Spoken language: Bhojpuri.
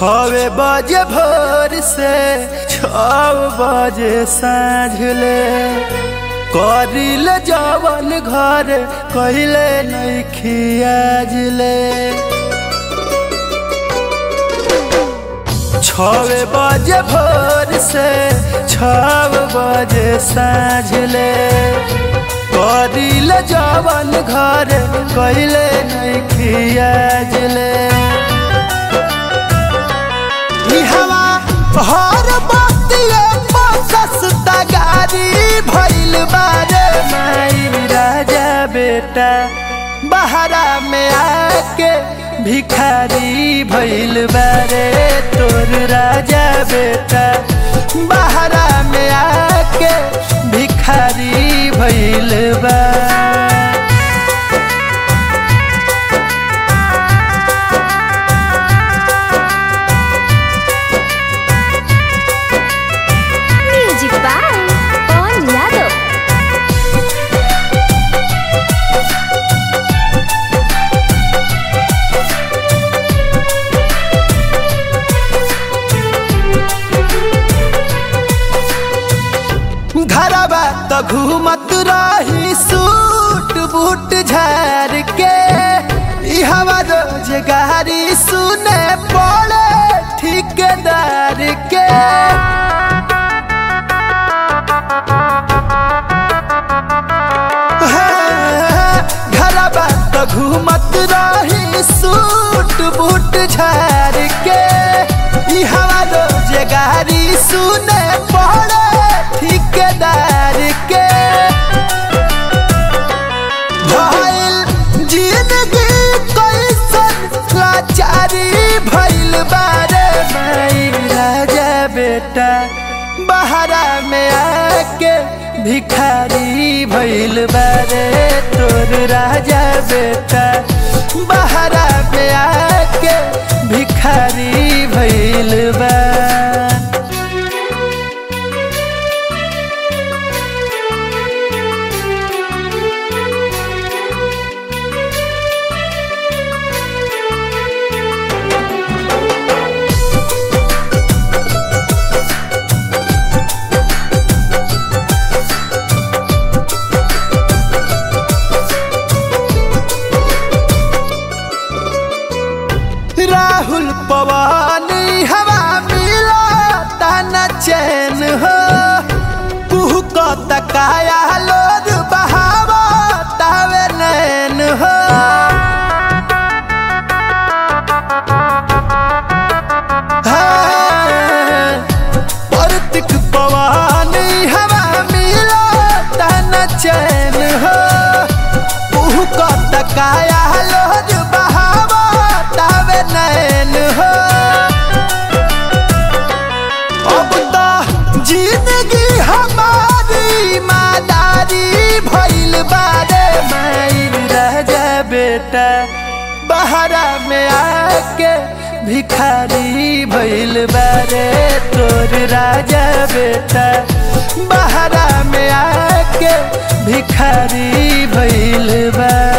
छवे बजे भोर से छव बजे साँझ ले करिल जवन घर कहिले नइखी आजले छवे बजे भोर से छव बजे साँझ ले करिल जवन घर कहिले नइखी आजले इहवा हर बतिये पकस तगारी भइल बारे माई राजा बेटा बहरा में आके भिखारी भइल बारे तोर राजा बेटा बहरा में आके भिखारी भइल बा म्यूजिक बाय पवन यादव घरबा त घूमत रही सूट बूट झार के इहवा रोजगारी सुने पड़े ठेकेदार के घरबा त घूमत रही सूट बूट झार के इहवा रोजगारी सुने पड़े ठेकेदार के भइल जिंदगी कैसन लाचारी भइल बारे माई राजा बेटा बहरा में आके भिखारी भइल बारे तोर राजा बेटा बहरा में आके भिखारी भइल बा राहुल पवन हवा मिला ताना चैन हो कुहू को तकाया लोग बहावा तावे नैन हो हाँ, परतिक पवन हवा मिला ताना चैन हो कुहू को तकाया लोग बहावा तावे नैन हो अब तो जिंदगी हमारी मादारी भइल बारे माई राजा बेटा बहरा में आके भिखारी भइल बारे तोर राजा बेटा बहरा में आके भिखारी भइल बा